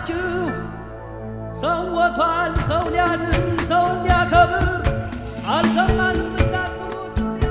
ናችሁ። ሰው ሞቷል፣ ሰው ሊያድን ሰው ሊያከብር አልሰማንም እንዳትሉት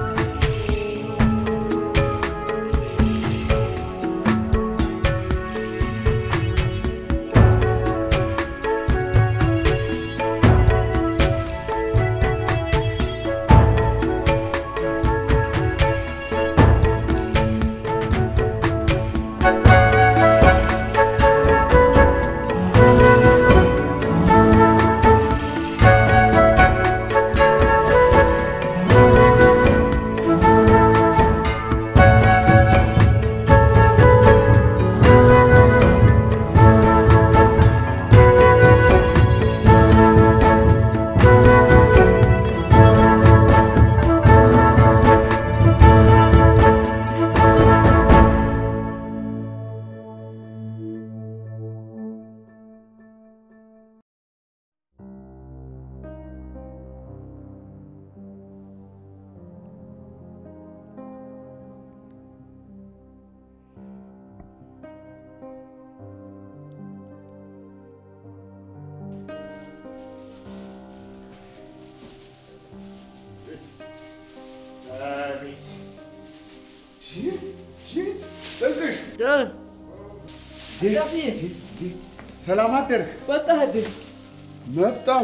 ሰላም አደርክ? መጣህ እንዴ? መጣሁ።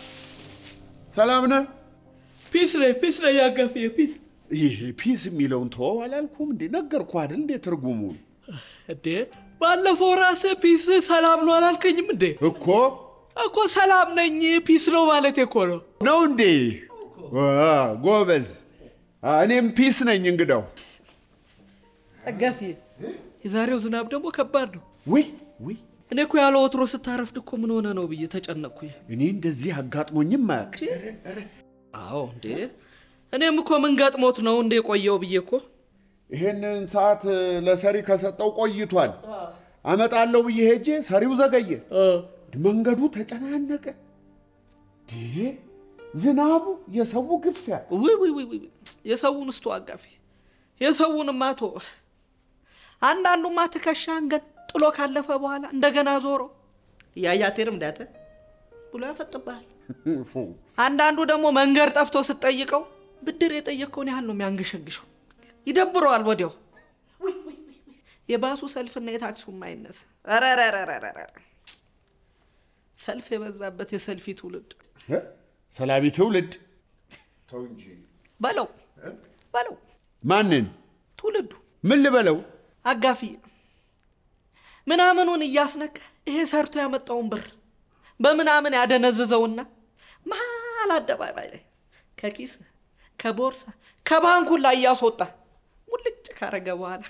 ሰላም ነህ? ፒስ ነኝ ፒስ ነኝ አጋፊ ፒስ ይሄ ፒስ የሚለውን ተወው አላልኩም እንዴ? ነገርኩህ አይደል እንዴ ትርጉሙን እንዴ ባለፈው ራስህ ፒስ ሰላም ነው አላልከኝም እንዴ? እኮ እኮ ሰላም ነኝ ፒስ ነው ማለት እኮ ነው። ነው እንዴ? ዋ፣ ጎበዝ። አ፣ እኔም ፒስ ነኝ እንግዳው። አጋፊ የዛሬው ዝናብ ደግሞ ከባድ ነው። ውይ ውይ፣ እኔ እኮ ያለ ወትሮ ስታረፍድ እኮ ምን ሆነ ነው ብዬ ተጨነቅኩኝ። እኔ እንደዚህ አጋጥሞኝም አያውቅ። አዎ እንዴ እኔም እኮ ምን ገጥሞት ነው እንደ የቆየው ብዬ እኮ ይሄንን ሰዓት ለሰሪ ከሰጠው ቆይቷል። አመጣለሁ ብዬ ሄጄ ሰሪው ዘገየ። መንገዱ ተጨናነቀ። እንዴ ዝናቡ፣ የሰው ግፊያ ውይ ውይ ውይ ውይ የሰውን እስቶ አጋፊ የሰውን ማቶ አንዳንዱማ ትከሻን ገጥሎ ካለፈ በኋላ እንደገና ዞሮ እያያቴርም ዳተ ብሎ ያፈጥብሃል። አንዳንዱ ደግሞ መንገድ ጠፍቶ ስትጠይቀው ብድር የጠየቅከውን ያህል ነው የሚያንገሸግሸው። ይደብረዋል ወዲያው። የባሱ ሰልፍና የታክሱ ማይነስ ሰልፍ የበዛበት የሰልፊ ትውልድ እ? ሰላቢ ትውልድ ተው እንጂ በለው በለው ማንን ትውልዱ ምን ልበለው? አጋፊ ምናምኑን እያስነካ ይሄ ሰርቶ ያመጣውን ብር በምናምን ያደነዝዘውና መሀል አደባባይ ላይ ከኪስ ከቦርሳ ከባንኩን ላይ እያስወጣ ሙልጭ ካረገ በኋላ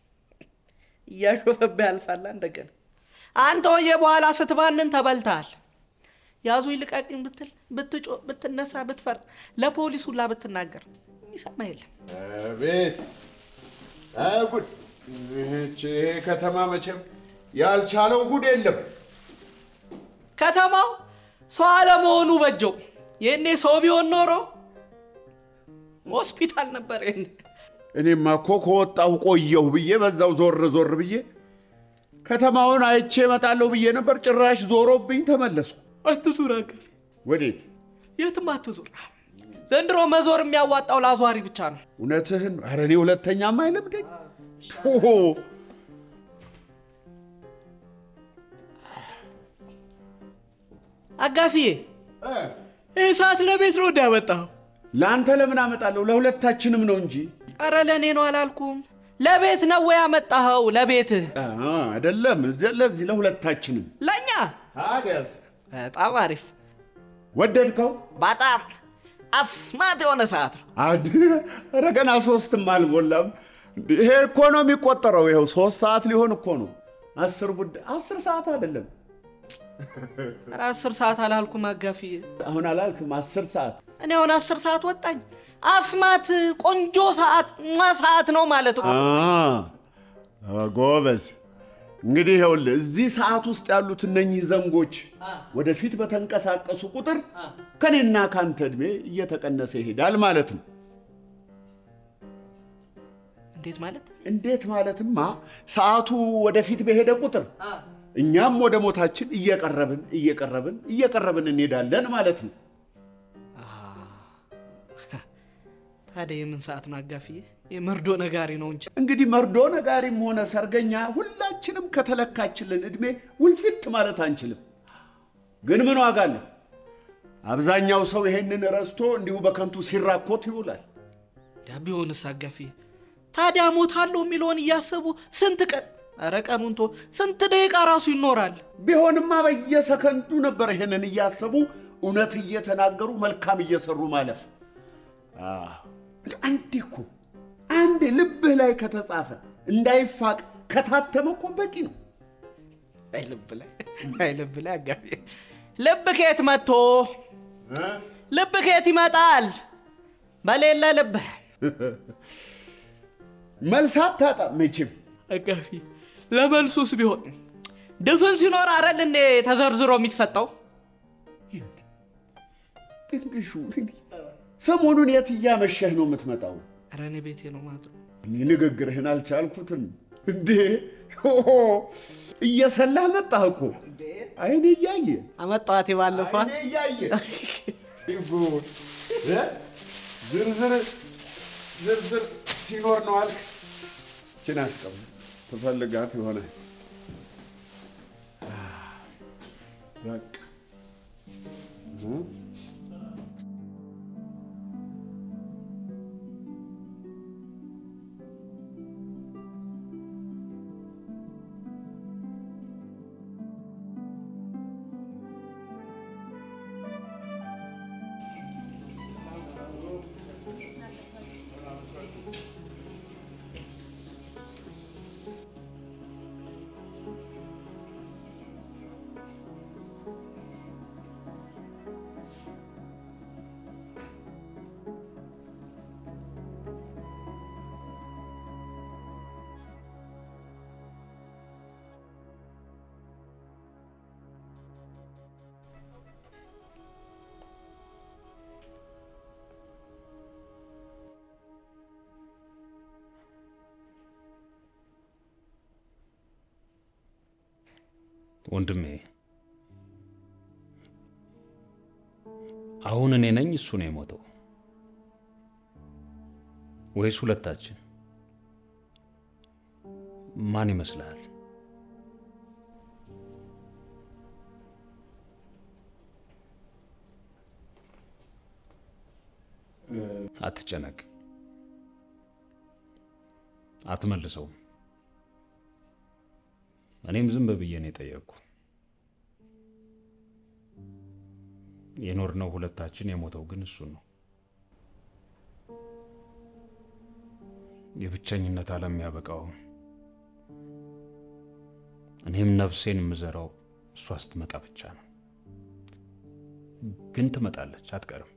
እያሾፈብህ ያልፋላ። እንደገና አንተ ወየ በኋላ ስትባንን ተበልተሃል። ያዙ ይልቀቅኝ ብትል ብትጮ ብትነሳ ብትፈርጥ ለፖሊስ ሁላ ብትናገር የሚሰማ የለም። አቤት አይ ጉድ! ይህች ይሄ ከተማ መቼም ያልቻለው ጉድ የለም። ከተማው ሰው አለመሆኑ በጀው። ይህኔ ሰው ቢሆን ኖሮ ሆስፒታል ነበር። ይሄኔ እኔማ እኮ ከወጣሁ ቆየሁ ብዬ በዛው ዞር ዞር ብዬ ከተማውን አይቼ እመጣለሁ ብዬ ነበር። ጭራሽ ዞሮብኝ ተመለስኩ። አትዙር አጋፊ፣ ወዴት? የትም አትዙር። ዘንድሮ መዞር የሚያዋጣው ለአዟሪ ብቻ ነው። እውነትህን ነው። ኧረ እኔ ሁለተኛም አይለምደኝ። ኦሆ! አጋፊዬ ይህ ሰዓት ለቤት ነው እንዳያመጣው። ለአንተ ለምን አመጣለሁ? ለሁለታችንም ነው እንጂ ኧረ ለእኔ ነው አላልኩም። ለቤት ነው ወይ ያመጣኸው? ለቤትህ አ፣ አይደለም። እዚያ ለዚህ ለሁለታችንም። ለእኛ ታዲያስ በጣም አሪፍ፣ ወደድከው? በጣም አስማት የሆነ ሰዓት ነው። አድ- ኧረ ገና ሶስትም አልሞላም። እንዴ፣ ይሄ እኮ ነው የሚቆጠረው። ይኸው ሶስት ሰዓት ሊሆን እኮ ነው። አስር ጉዳይ አስር ሰዓት አይደለም። ኧረ አስር ሰዓት አላልኩም አጋፊዬ። አሁን አላልክም? አስር ሰዓት እኔ አሁን አስር ሰዓት ወጣኝ። አስማት ቆንጆ ሰዓት ሟ ሰዓት ነው ማለት ነው። አ፣ ጎበዝ። እንግዲህ ይኸውልህ እዚህ ሰዓት ውስጥ ያሉት እነኚህ ዘንጎች ወደፊት በተንቀሳቀሱ ቁጥር ከኔና ካንተ ዕድሜ እየተቀነሰ ይሄዳል ማለት ነው። እንዴት ማለት? እንዴት ማለትማ ሰዓቱ ወደፊት በሄደ ቁጥር እኛም ወደ ሞታችን እየቀረብን እየቀረብን እየቀረብን እንሄዳለን ማለት ነው። ታዲያ የምን ሰዓት ነው አጋፊዬ? የመርዶ ነጋሪ ነው እንጂ እንግዲህ መርዶ ነጋሪም ሆነ ሰርገኛ ሁላችንም ከተለካችልን ዕድሜ ውልፊት ማለት አንችልም። ግን ምን ዋጋ አለው? አብዛኛው ሰው ይሄንን ረስቶ እንዲሁ በከንቱ ሲራኮት ይውላል። ያ ቢሆንስ አጋፊዬ? ታዲያ ሞታለሁ የሚለውን እያሰቡ ስንት ቀን ኧረ ቀኑን ቶ ስንት ደቂቃ ራሱ ይኖራል። ቢሆንማ በየሰከንዱ ነበር ይሄንን እያሰቡ እውነት እየተናገሩ መልካም እየሰሩ ማለፍ። አዎ፣ አንዴ እኮ አንዴ ልብህ ላይ ከተጻፈ እንዳይፋቅ ከታተመ እኮ በቂ ነው። አይ ልብ ላይ አይ ልብ ላይ አጋፊዬ፣ ልብ ከየት መጥቶ ልብ ከየት ይመጣል? በሌለ ልብ መልስ አታጣም መቼም። አጋፊ ለመልሱስ ቢሆን ድፍን ሲኖር አረል እንዴ ተዘርዝሮ የሚሰጠው? ጥንቅሹ ሰሞኑን የት እያመሸህ ነው የምትመጣው? ኧረ እኔ ቤቴ ነው ማለት ነው። እኔ ንግግርህን አልቻልኩትም እንዴ! ሆሆ እየሰላህ መጣህ እኮ አይኔ እያየ አመጣዋት ባለፏ አይኔ እያየ ጉድ! እ? ዝርዝር ዝርዝር ሲኖር ነው አልክ። ችን አስቀም ትፈልጋት የሆነ በቃ እ? ወንድሜ አሁን እኔ ነኝ እሱ ነው የሞተው ወይስ ሁለታችን? ማን ይመስልሃል? አትጨነቅ፣ አትመልሰውም። እኔም ዝም ብዬ ነው የጠየቅኩ። የኖርነው ሁለታችን፣ የሞተው ግን እሱ ነው። የብቸኝነት ዓለም ያበቃው እኔም ነፍሴን የምዘራው እሷ ስትመጣ ብቻ ነው። ግን ትመጣለች፣ አትቀርም።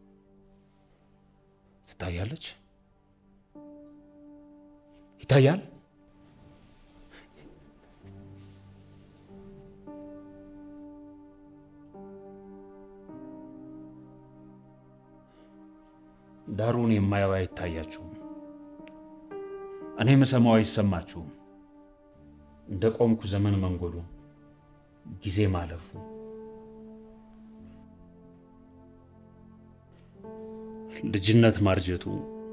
ትታያለች፣ ይታያል። ዳሩን የማየው አይታያችሁም፣ እኔ የምሰማው አይሰማችሁም። እንደ ቆምኩ ዘመን መንጎዱ ጊዜ ማለፉ ልጅነት ማርጀቱ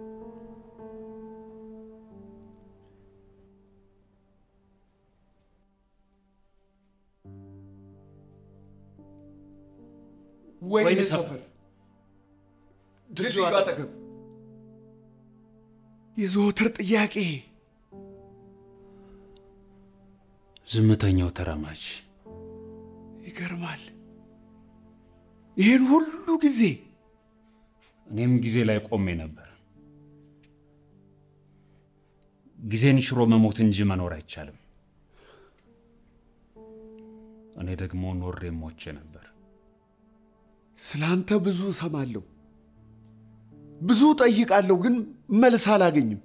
ወይን ሰፈር ድልድዩ አጠገብ የዘወትር ጥያቄ ዝምተኛው ተራማጅ ይገርማል። ይህን ሁሉ ጊዜ እኔም ጊዜ ላይ ቆሜ ነበር። ጊዜን ሽሮ መሞት እንጂ መኖር አይቻልም። እኔ ደግሞ ኖሬ ሞቼ ነበር። ስለ አንተ ብዙ እሰማለሁ፣ ብዙ ጠይቃለሁ፣ ግን መልስ አላገኝም።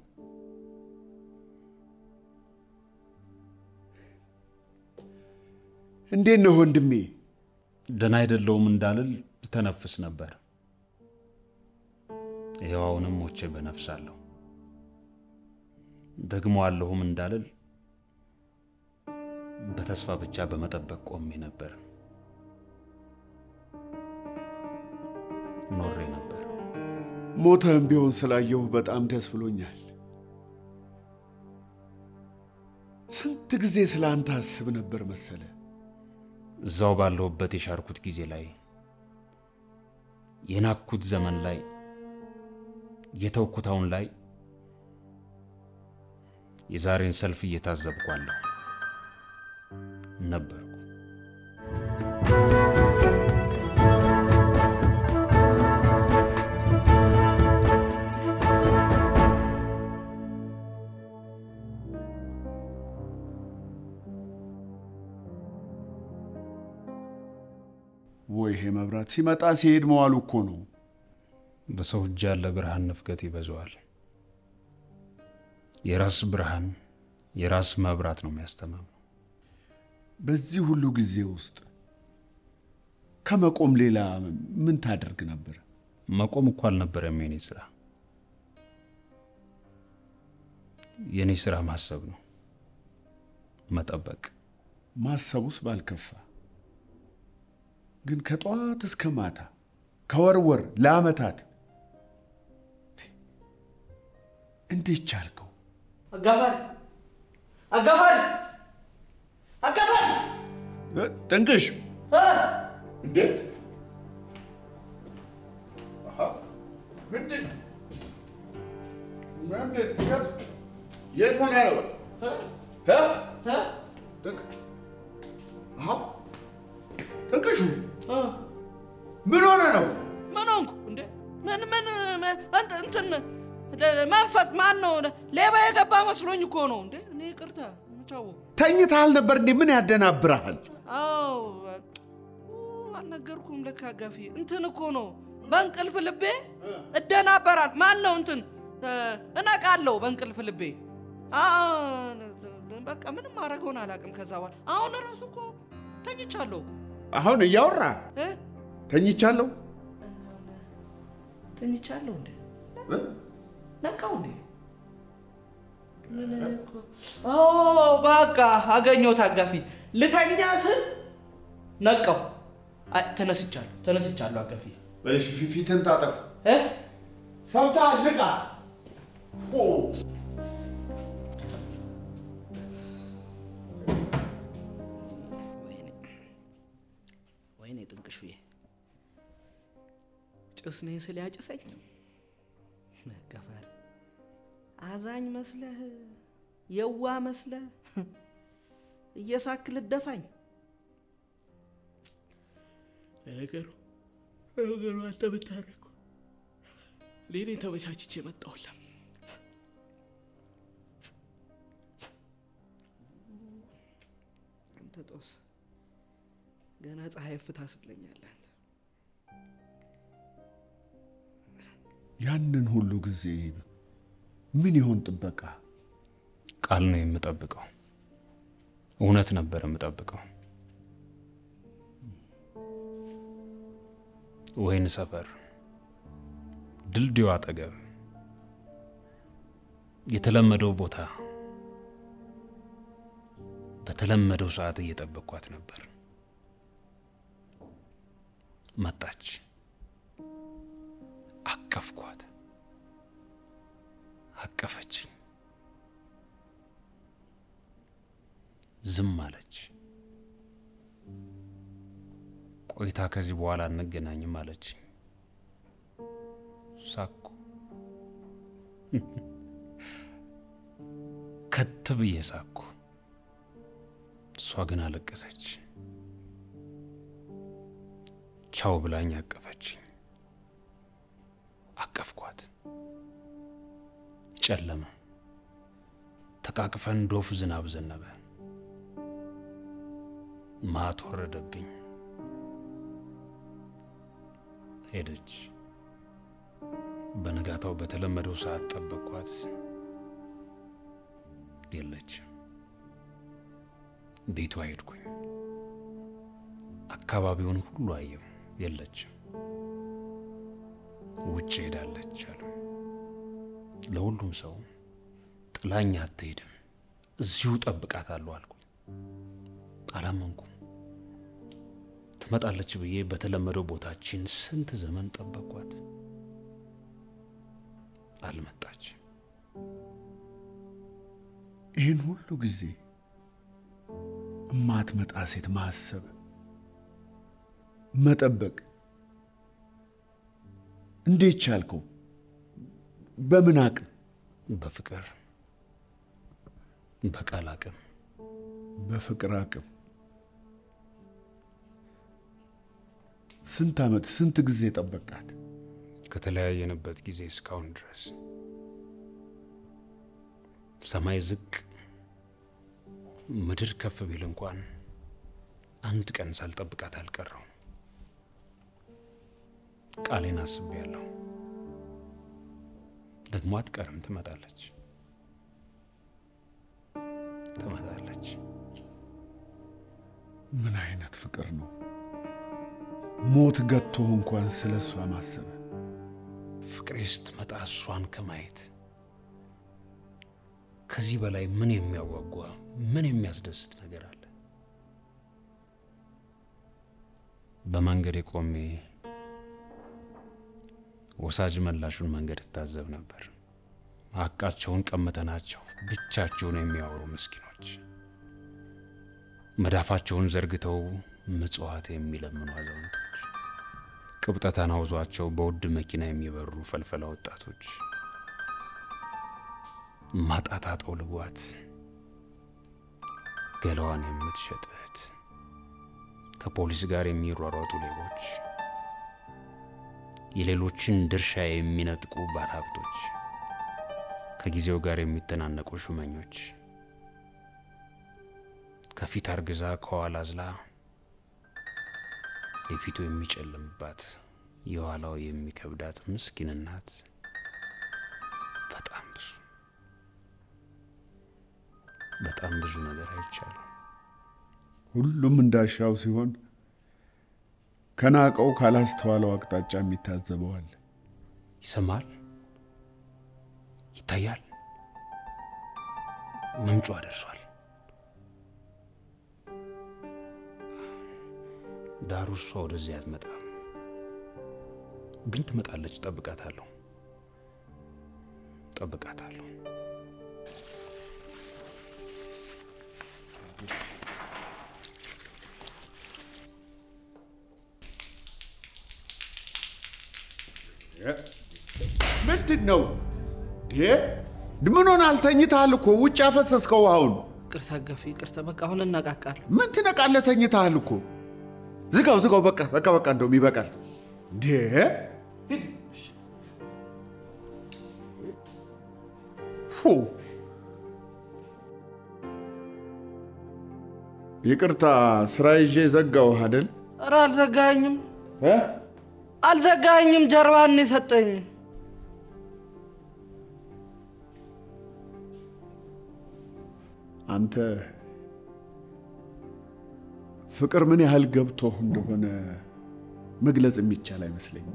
እንዴት ነው ወንድሜ? ደህና አይደለውም እንዳልል ተነፍስ ነበር። ይኸው አሁንም ሞቼ በነፍስ አለሁ። ደግሞ አለሁም እንዳልል በተስፋ ብቻ በመጠበቅ ቆሜ ነበር፣ ኖሬ ነበር። ሞተህም ቢሆን ስላየሁ በጣም ደስ ብሎኛል። ስንት ጊዜ ስለ አንተ አስብ ነበር መሰለ። እዛው ባለሁበት የሻርኩት ጊዜ ላይ የናኩት ዘመን ላይ የተውኩት አሁን ላይ የዛሬን ሰልፍ እየታዘብኳለሁ ነበርኩ። ወይ ይሄ መብራት ሲመጣ ሲሄድ መዋሉ እኮ ነው። በሰው እጅ ያለ ብርሃን ንፍገት ይበዛዋል። የራስ ብርሃን የራስ መብራት ነው የሚያስተማመው። በዚህ ሁሉ ጊዜ ውስጥ ከመቆም ሌላ ምን ታደርግ ነበር? መቆም እኮ አልነበረም የኔ ስራ። የኔ ስራ ማሰብ ነው፣ መጠበቅ። ማሰቡስ ባልከፋ፣ ግን ከጠዋት እስከ ማታ ከወር ወር ለዓመታት እንዴት ቻልከው? አጋፋሪ አጋፋሪ አጋፋሪ እ፣ ጥንቅሽ እ፣ እንዴት አሃ፣ ምንድን ምንድን የት- የት ሆነ ነው እ? እ፣ ጥንቅ- አሃ፣ ጥንቅሹ እ። ምን ሆነ ነው? ምን ሆንኩ እንዴ? ምን ምን ምን- እንት- እንትን ለ- መንፈስ ማን ነው? ሌባ የገባ መስሎኝ እኮ ነው እንዴ። እኔ ይቅርታ ቻው። ተኝተሃል ነበር እንዴ? ምን ያደናብረሃል? አዎ ኡ፣ አልነገርኩም። ለካ ጋፊ እንትን እኮ ነው በእንቅልፍ ልቤ እደናበራል። ማን ነው እንትን እ፣ እነቃለሁ በእንቅልፍ ልቤ። አ፣ በቃ ምንም ማድረገውን አላውቅም። ከዛ በኋላ አሁን እራሱ እኮ ተኝቻለሁ እኮ አሁን እያወራ እ? ተኝቻለሁ። ተኝቻለሁ እንዴ እ? ነቃው እንዴ? ምን እኮ ኦ በቃ አገኘሁት። አጋፊ ልተኛ ስል ነቃው። አይ ተነስቻለሁ፣ ተነስቻለሁ። አጋፊ እሺ፣ ፊ- ፊትን ታጠብ። እ ሰምተሃል? ንቃ። ኦ፣ ወይኔ ጥንቅሹዬ ጭስ ነኝ ስል ያጭሰኝ ገፋር አዛኝ መስለህ የዋ መስለህ እየሳክ ልደፋኝ ለነገሩ ለነገሩ አንተ ብታረግ እኔ ተመቻችቼ መጣሁላ አንተ ጦስ ገና ፀሐይ ፍታ ስብለኛለህ አንተ ያንን ሁሉ ጊዜ ምን ይሆን ጥበቃ? ቃል ነው የምጠብቀው። እውነት ነበር የምጠብቀው። ወይን ሰፈር ድልድዩ አጠገብ የተለመደው ቦታ በተለመደው ሰዓት እየጠበቅኳት ነበር። መጣች፣ አቀፍኳት፣ አቀፈችኝ። ዝም አለች። ቆይታ ከዚህ በኋላ አንገናኝም አለች። ሳኩ። ከት ብዬ ሳኩ። እሷ ግን አለቀሰች። ቻው ብላኝ አቀፈችኝ። አቀፍኳት። ጨለመ። ተቃቅፈን ዶፍ ዝናብ ዘነበ። ማት ወረደብኝ። ሄደች። በነጋታው በተለመደው ሰዓት ጠበቅኳት። የለች። ቤቷ ሄድኩኝ። አካባቢውን ሁሉ አየው። የለች። ውጭ ሄዳለች አሉ። ለሁሉም ሰው ጥላኝ አትሄድም፣ እዚሁ ጠብቃታለሁ አልኩኝ። አላመንኩም። ትመጣለች ብዬ በተለመደው ቦታችን ስንት ዘመን ጠበቅኳት። አልመጣች። ይህን ሁሉ ጊዜ እማትመጣ ሴት ማሰብ፣ መጠበቅ እንዴት ቻልከው? በምን አቅም? በፍቅር በቃል አቅም በፍቅር አቅም። ስንት ዓመት ስንት ጊዜ ጠበቃት? ከተለያየንበት ጊዜ እስካሁን ድረስ ሰማይ ዝቅ ምድር ከፍ ቢል እንኳን አንድ ቀን ሳልጠብቃት አልቀረው። ቃሌን አስቤያለሁ። ደግሞ አትቀርም፣ ትመጣለች ትመጣለች። ምን አይነት ፍቅር ነው? ሞት ገቶ እንኳን ስለ እሷ ማሰብ ፍቅሬ ስትመጣ እሷን ከማየት ከዚህ በላይ ምን የሚያጓጓ ምን የሚያስደስት ነገር አለ? በመንገድ ቆሜ ወሳጅ መላሹን መንገድ እታዘብ ነበር። ሀቃቸውን ቀምተናቸው ብቻቸውን የሚያወሩ ምስኪኖች፣ መዳፋቸውን ዘርግተው ምጽዋት የሚለምኑ አዛውንቶች፣ ቅብጠታን አውዟቸው በውድ መኪና የሚበሩ ፈልፈላ ወጣቶች፣ ማጣት አጠውልጓት ገላዋን የምትሸጥ እህት፣ ከፖሊስ ጋር የሚሯሯጡ ሌቦች፣ የሌሎችን ድርሻ የሚነጥቁ ባለሀብቶች፣ ከጊዜው ጋር የሚተናነቁ ሹመኞች፣ ከፊት አርግዛ ከኋላ አዝላ የፊቱ የሚጨልምባት የኋላው የሚከብዳት ምስኪን እናት በጣም ብዙ በጣም ብዙ ነገር አይቻለሁ። ሁሉም እንዳሻው ሲሆን ከናቀው ካላስተዋለው አቅጣጫ የሚታዘበዋል። ይሰማል፣ ይታያል። መምጫ ደርሷል። ዳሩ እሷ ወደዚህ አትመጣም፣ ግን ትመጣለች። ጠብቃታለሁ፣ ጠብቃታለሁ። ምንድን ነው ይሄ? ምን ሆነ? አልተኝተሃል እኮ ውጭ ያፈሰስከው አሁን። ይቅርታ ገፊ፣ ይቅርታ። በቃ አሁን እነቃቃለሁ። ምን ትነቃለህ? ተኝተሃል እኮ። ዝጋው፣ ዝጋው። በቃ በቃ በቃ፣ እንደውም ይበቃል። እንዴ ፉ ይቅርታ፣ ስራ ይዤ ዘጋውህ አይደል? ኧረ አልዘጋኝም፣ እ? አልዘጋኝም። ጀርባን የሰጠኝ አንተ ፍቅር ምን ያህል ገብቶህ እንደሆነ መግለጽ የሚቻል አይመስለኝም።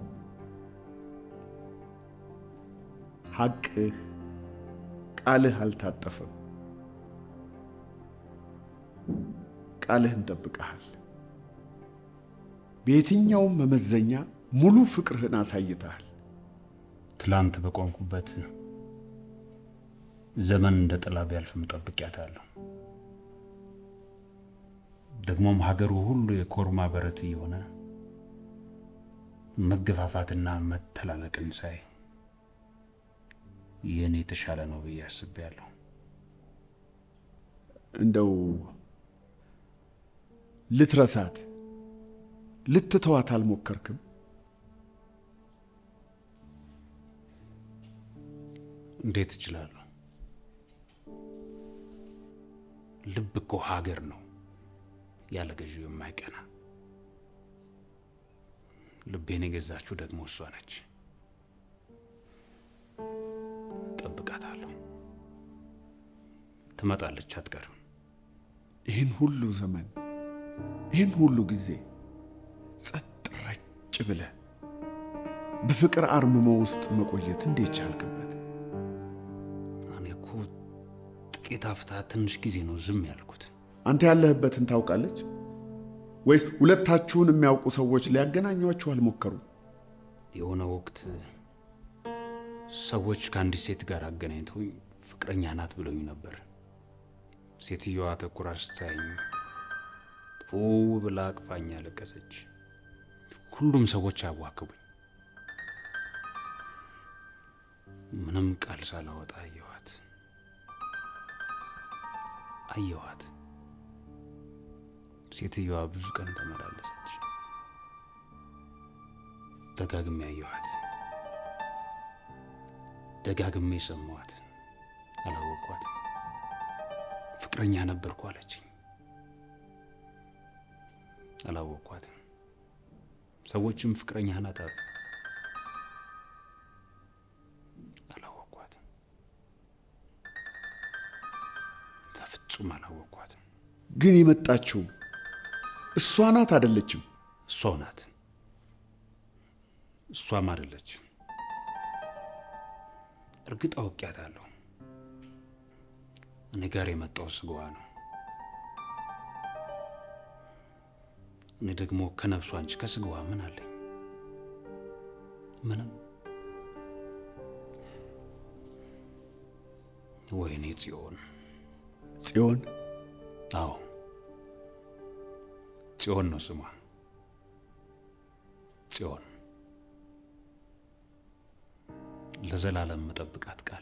ሐቅህ፣ ቃልህ አልታጠፈም። ቃልህን ጠብቀሃል። በየትኛውም መመዘኛ ሙሉ ፍቅርህን አሳይተሃል። ትላንት በቆምኩበት ዘመን እንደ ጥላ ቢያልፍም ጠብቂያታለሁ። ደግሞም ሀገሩ ሁሉ የኮርማ በረት እየሆነ መገፋፋትና መተላለቅን ሳይ የእኔ የተሻለ ነው ብዬ አስቤያለሁ። እንደው ልትረሳት ልትተዋት አልሞከርክም? እንዴት እችላለሁ? ልብ እኮ ሀገር ነው ያለ ገዢው የማይቀና። ልቤን የገዛችው ደግሞ እሷ ነች። ጠብቃታለሁ። ትመጣለች፣ አትቀርም። ይህን ሁሉ ዘመን ይህን ሁሉ ጊዜ ጸጥ ረጭ ብለህ በፍቅር አርምሞ ውስጥ መቆየት እንዴት ቻልክበት? እኔ እኮ ጥቂት አፍታ ትንሽ ጊዜ ነው ዝም ያልኩት። አንተ ያለህበትን ታውቃለች ወይስ ሁለታችሁን የሚያውቁ ሰዎች ሊያገናኟችሁ አልሞከሩም? የሆነ ወቅት ሰዎች ከአንዲት ሴት ጋር አገናኝተውኝ ፍቅረኛ ናት ብለውኝ ነበር። ሴትየዋ ተኩራ ስታየኝ ኡ ብላ አቅፋኝ አለቀሰች። ሁሉም ሰዎች አዋክቡኝ። ምንም ቃል ሳላወጣ አየኋት አየኋት። ሴትየዋ ብዙ ቀን ተመላለሰች። ደጋግሜ አየኋት፣ ደጋግሜ ሰማኋት። አላወቅኳት። ፍቅረኛ ነበርኩ አለችኝ። አላወቅኳትም። ሰዎችም ፍቅረኛ ናት አሉ። አላወቅኳትም። በፍጹም አላወቅኳትም። ግን የመጣችው እሷ ናት አይደለችም? እሷው ናት። እሷም አይደለችም። እርግጥ አውቄያታለሁ። እኔ ጋር የመጣው ስጋዋ ነው። እኔ ደግሞ ከነፍሷ እንጂ ከስጋዋ ምን አለኝ? ምንም። ወይኔ ጽዮን! ጽዮን አዎ ጽዮን ነው ስሟ። ጽዮን ለዘላለም መጠብቃት ቃሌ።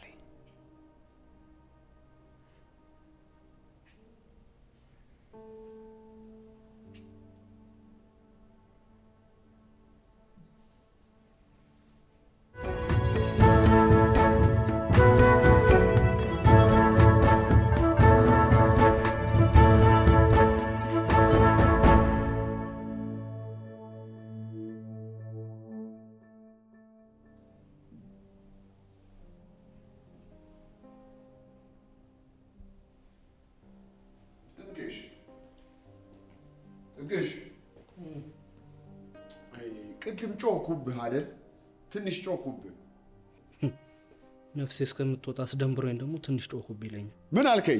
ጥግሽ ጥግሽ፣ አይ ቅድም ጮኩብህ አይደል? ትንሽ ጮኩብህ። ነፍሴ እስከምትወጣ አስደንብሮኝ ደግሞ ትንሽ ጮኩብ ይለኛል። ምን አልከኝ?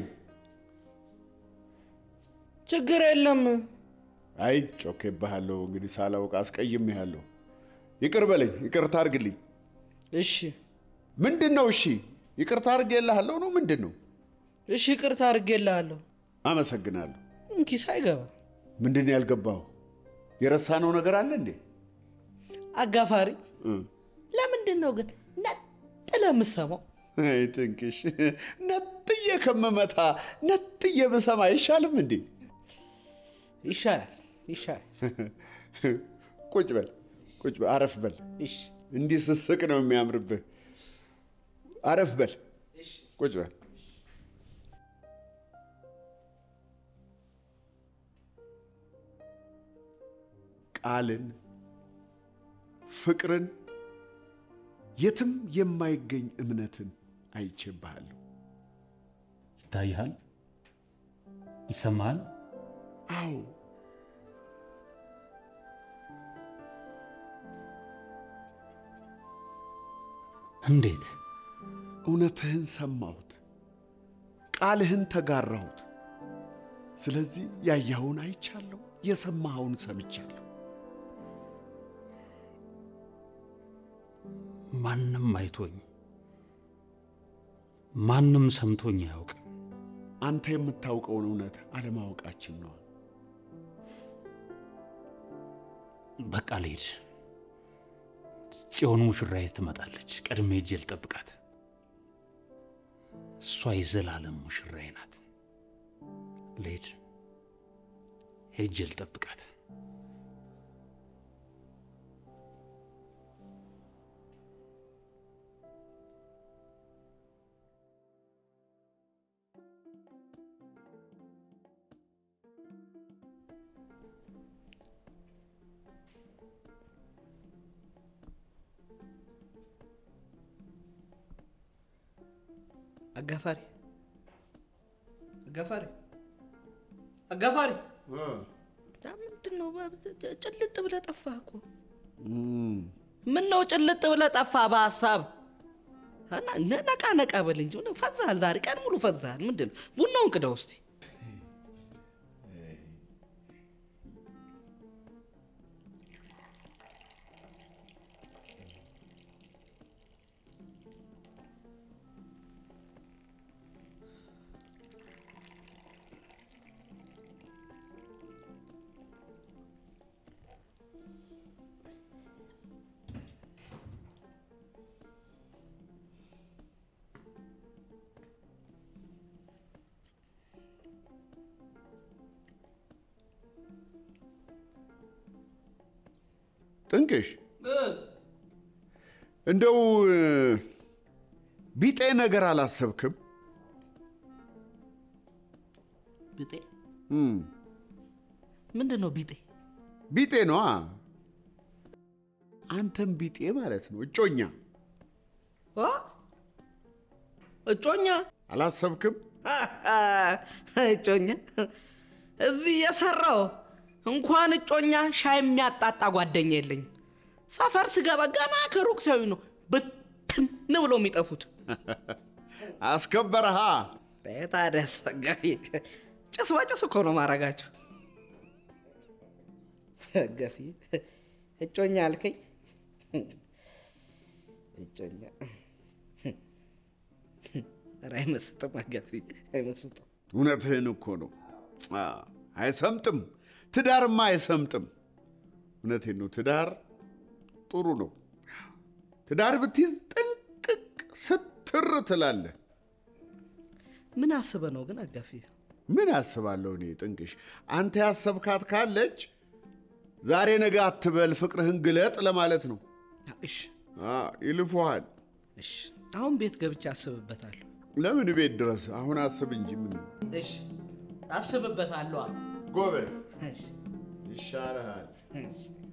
ችግር የለም አይ ጮኬብሃለሁ። እንግዲህ ሳላውቅ አስቀይሜሃለሁ። ይቅር በለኝ፣ ይቅርታ አድርግልኝ። እሺ ምንድን ነው? እሺ ይቅርታ አድርጌልሃለሁ ነው ምንድን ነው? እሺ ይቅርታ አድርጌልሃለሁ። አመሰግናለሁ። እንኪ ሳይገባ ምንድን ነው ያልገባው? የረሳነው ነገር አለ እንዴ? አጋፋሪ እ ለምንድን ነው ግን ነጥለ የምትሰማው? አይ ጥንቅሽ፣ ነጥዬ ከምመታ ነጥዬ ብሰማ አይሻልም እንዴ? ይሻላል ይሻላል። ቁጭ በል ቁጭ በል፣ አረፍ በል። እሺ እንዲህ ስስቅ ነው የሚያምርብህ። አረፍ በል፣ ቁጭ በል። ቃልን፣ ፍቅርን፣ የትም የማይገኝ እምነትን አይቼብሃለሁ። ይታይሃል? ይሰማሃል? አዎ እንዴት? እውነትህን ሰማሁት፣ ቃልህን ተጋራሁት። ስለዚህ ያየኸውን አይቻለሁ፣ የሰማኸውን ሰምቻለሁ። ማንም አይቶኝ ማንም ሰምቶኝ አያውቅም። አንተ የምታውቀውን እውነት አለማወቃችን ነው። በቃ ልሄድ። ጽዮን ሙሽራዬ ትመጣለች። ቀድሜ ሄጄ ልጠብቃት። እሷ የዘላለም ሙሽራዬ ናት። ልሄድ፣ ሄጄ ልጠብቃት። አጋፋሪ አጋፋሪ አጋፋሪ ምንድን ነው ጭልጥ ብለህ ጠፋህ እኮ ምን ነው ጭልጥ ብለህ ጠፋህ በሀሳብ እና ነቃ ነቃ በል እንጂ ምን ፈዛሃል ዛሬ ቀን ሙሉ ፈዛሃል ምንድን ነው ቡናውን ቅዳው እስቲ ጥንቅሽ እንደው እ፣ ቢጤ ነገር አላሰብክም? ቢጤ እም፣ ምንድን ነው ቢጤ? ቢጤ ነዋ። አንተም ቢጤ ማለት ነው። እጮኛ አ? እጮኛ አላሰብክም? እጮኛ እዚህ የሰራው እንኳን እጮኛ ሻይ የሚያጣጣ ጓደኛ የለኝም። ሰፈር ስገባ ገና ከሩቅ ሲያዩ ነው ብትን ብለው የሚጠፉት። አስከበረሃ። ታዲያ አስፈጋቢ ጭስ በጭስ እኮ ነው ማረጋቸው። ገፊ እጮኛ አልከኝ። እጮኛ ኧረ አይመስጥም። ገፊ አይመስጥም። እውነትህን እኮ ነው። አ፣ አይሰምጥም። ትዳርማ አይሰምጥም። እውነቴን ነው። ትዳር ጥሩ ነው። ትዳር ብትይዝ ጥንቅቅ ስትር ትላለህ። ምን አስበ ነው ግን አጋፊ? ምን አስባለሁ እኔ ጥንቅሽ፣ አንተ ያሰብካት ካለች ዛሬ ነገ አትበል፣ ፍቅርህን ግለጥ ለማለት ነው። እሺ አ፣ ይልፉሃል። እሺ፣ አሁን ቤት ገብቼ አስብበታለሁ። ለምን ቤት ድረስ? አሁን አስብ እንጂ ምን እሺ አስብበታለሁ። ጎበዝ እሺ ይሻልሃል። እሺ